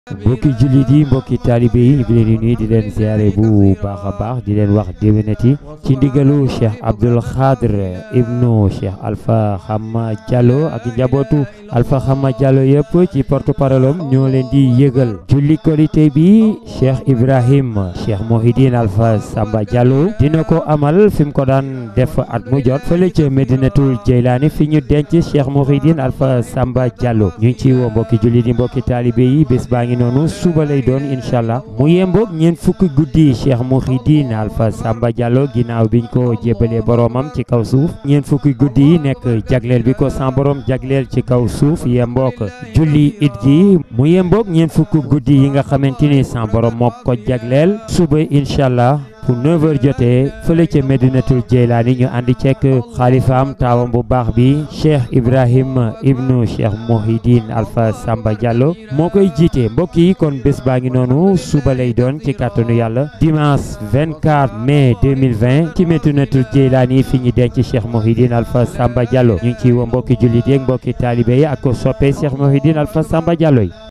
mbokki jullit yi mbokki taalibe yi ñu ngi leen di nuyu di leen ziare bu baax a baax di leen wax déwénati ci ndigalu cheikh Abdoul Khadr ibnu cheikh Alpha Xama Diallo ak njabootu Alpha Xama Diallo yëpp ci porte parole am ñoo leen di yëgal julli korité bi cheikh Ibrahim cheikh Mohidine Alpha Samba Diallo dina ko amal fi mu ko daan def at mu jot fële ca Medinatul Jeylaani fi ñu denc cheikh Mohidine Alpha Samba Diallo ñu ngi ci woo mbokki jullit yi mbokki taalibe yi bés baa ngi noonu suba lay doon incha allah mu yemboog ñeent fukki guddi cheikh Mouhidine Alpha Samba Diallo ginnaaw biñ ko jébalee boromam ci kaw suuf ñeent fukki guddi yi nekk jagleel bi ko san borom jagleel ci kaw suuf yemboog julli it gi mu yemboog ñeent fukki guddi yi nga xamante ni san borom moo ko jagleel suba incha allah pour 9h jotee fële ca Medinatul Jeylaani ñu àndi cekk xaalifaam taawam bu baax bi Cheikh Ibrahim ibnu Cheikh Mouhidine Alpha Samba Diallo moo koy jiite mbokk yi kon bés baa ngi noonu suba lay doon ci kàttanu yàlla dimanche 24 mai 2020 ci Medinatul Jeylaani fi ñu denc Cheikh Mouhidine Alpha Samba Diallo ñu ngi ciy woo mbokki jullit yeeg mbokki taalibe yi ak ko soppee Cheikh Mouhidine Alpha Samba Diallo yi